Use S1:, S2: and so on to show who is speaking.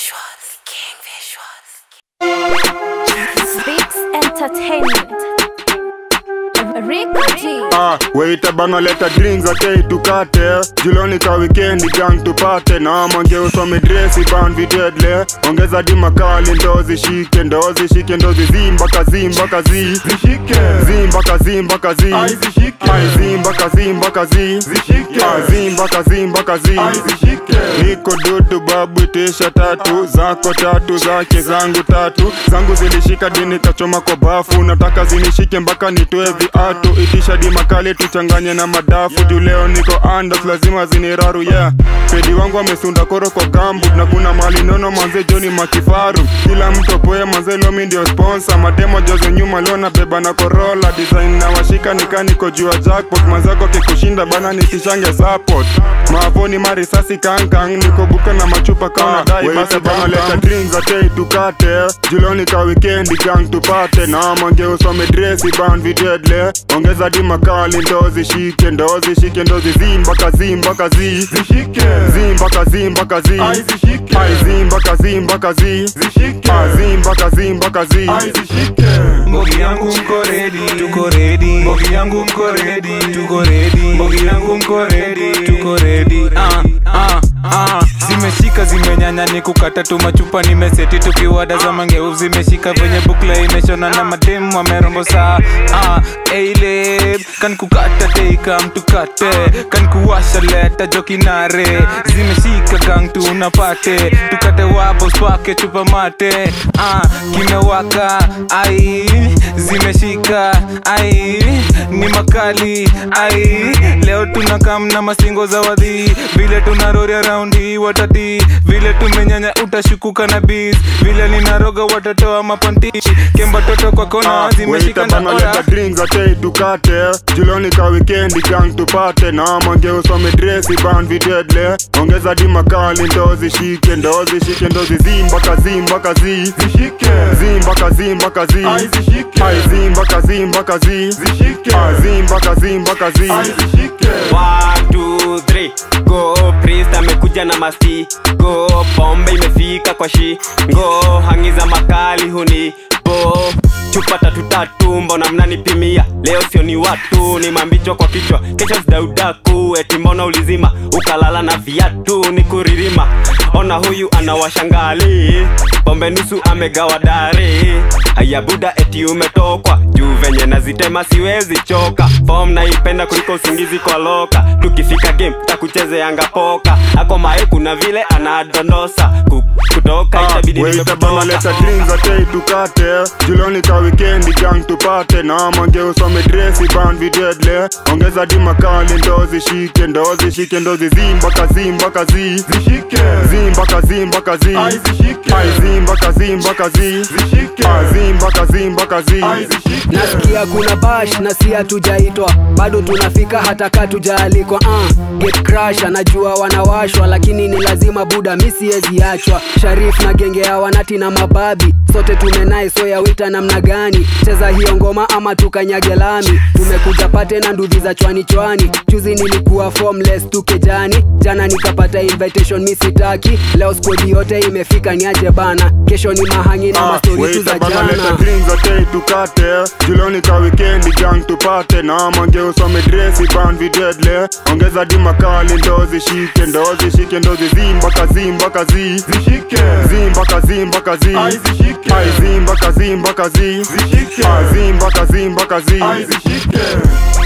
S1: Visuals. King Visuals.
S2: Beats Entertainment. Rico G.
S3: Ah, waita bana leta drinks okay tukate juloni ka weekendi gang tupate na mange usome dresi ban vitedle ongeza di makali ndo zishike ndo zishike ndo zizimba kazimba kazi zishike zimba kazimba kazi ai zishike ai zimba kazimba kazi zishike ai zimba kazimba kazi ai zishike niko dudu babu tisha tatu zako tatu zake zangu tatu zangu zilishika dini kachoma kwa bafu nataka zinishike mpaka nitoe viatu itisha di makali tuchanganye na madafu juu leo niko andas lazima ziniraru yeah pedi wangu amesunda koro kwa kambu na kuna mali nono manze joni makifaru kila mtu poe manze lomi ndio sponsor mademo jozo nyuma leo na beba na korola design na washika nikaniko juu ya jackpot mazako kikushinda bana nitishange support maavoni marisasi kankang niko buka na machupa kauna dai basi bana leta drinks atei tukate juloni ka weekendi gang tupate na mange usome dresi ban vitedle ongeza di makali ndo zishike ndo zishike ndo zizimba kazimba kazi zishike zimba kazimba kazi ai zishike ai zimba kazimba kazi zishike ai zimba kazimba kazi ai zishike
S4: Mbogi yangu mko ready, tuko ready. Mbogi yangu mko ready, tuko ready. Mbogi yangu mko ready, tuko ready. Ah, ah, ah. Zimeshika zimenyanya ni kukata tu machupa nimeseti tukiwada za mangeu zimeshika venye bukla imeshona na mademu wamerombo saa ah, eile kan kukata teika mtukate kan kuwasha leta jokinare zimeshika gang tunapate tukate wabo spake chupa mate ah, kimewaka ai zimeshika ai ni makali ai leo tunakam na masingo za wadhi vile tunaroria raundi watati vile tumenyanya utashukuka na bis vile ninaroga watatoa mapantishi kemba toto kwa kona zimeshika na ora
S3: banaleta drinks atei tukate juloni ka weekendi gang tupate na mange usome dresi ban vitedle ongeza di makali ndo zishike ndo zishike ndo zizimba kazimba kazi zishike zimba kazimba kazi ai zishike ai zimba kazimba kazi zishike ai zimba kazimba kazi ai zishike
S5: One, two, three. Go priest amekuja na masti go pombe imefika kwa shi go hangiza makali huni bo chupa tatu tatu mbona mnanipimia leo sio ni watu ni mambichwa kwa kichwa kesho zidaudaku eti mbona ulizima ukalala na viatu ni kuririma ona huyu anawashangali pombe nusu amegawa dari haya buda eti umetokwa juu venye nazitema siwezi choka fom naipenda kuliko usingizi kwa loka tukifika game takuchezeanga poka ako mae kuna vile anadondosa Ku- kutoka itabidi
S3: Waita banaleta
S5: nimekutoka
S3: drinks atei tukate juloni ka weekendi gang tupate na mange usome dresi ban vitedle ongeza di makali ndo zishike ndo zishike ndo zizimba kazimba kazi zishike zimba kazimba kazi ai zishike ai zimba kazimba kazi zishike ai zimba kazimba kazi ai zishike
S6: nasikia kuna bash na si hatujaitwa bado tunafika hata ka tujaalikwa uh, get crash anajua wanawashwa lakini ni lazima buda misiyeziachwa sharif na genge ya wanati na mababi sote tumenaye so ya wita namna gani cheza hiyo ngoma ama tukanyage lami tumekuja pate na ndudhi za chwani chwani juzi nilikuwa formless tukejani jana nikapata invitation misitaki leo skodi yote imefika niaje bana kesho ni mahangi na mastori tu za
S3: banaleta
S6: jana
S3: drinks atei tukate juloni ka weekendi gang tupate na mange usome dresi ban vitedle ongeza di makali ndo zishike ndo zishike ndo zizimba kazimba kazi zishike zimba kazimba kazi ai zishike ai zimba kazimba kazi zishike ai zimba kazimba kazi ai zishike